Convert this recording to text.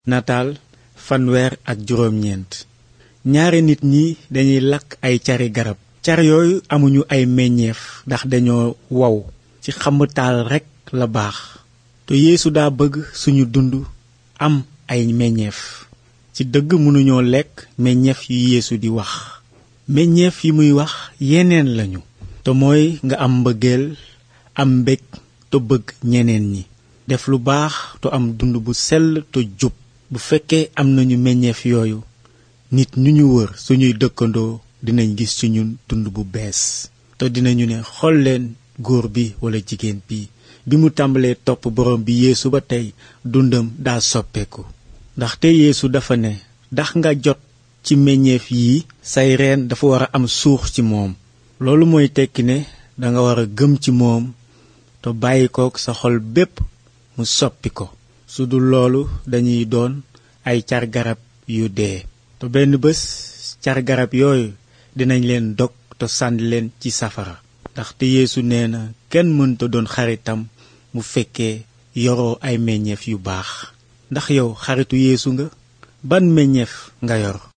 nataal fanweer ak juróom-ñeent ñaari nit ñi dañuy lakk ay cari garab car yooyu amuñu ay meññeef ndax dañoo wow ci xamtaal rekk la baax te yeesu daa bëgg suñu dund am ay meññeef ci dëgg mënuñoo lekk meññeef yu yeesu di wax meññeef yi muy wax yeneen lañu te mooy nga am mbëggeel am mbég te bëgg ñeneen ñi def lu baax te am dund bu sell te jub bu fekkee am nañu meññeef yooyu nit ñu ñu wër suñuy dëkkandoo dinañ gis ci ñun dund bu bees te dinañu ne xool leen góor bi walla jigéen bi bi mu tàmbalee topp borom bi yeesu ba tey dundam daa soppeeku ndaxte yeesu dafa ne ndax nga jot ci meññeef yi say reen dafa war a am suux ci moom loolu mooy tekki ne danga war a gëm ci moom te bàyyi kook sa xol bépp mu soppi ko su dul loolu dañuy doon ay car garab yu dee te benn bés car garab yooyu dinañ leen dog te sànni leen ci safara ndaxte yeesu nee na kenn mënta doon xaritam mu fekkee yoroo ay meññeef yu baax ndax yow xaritu yeesu nga ban meññeef nga yor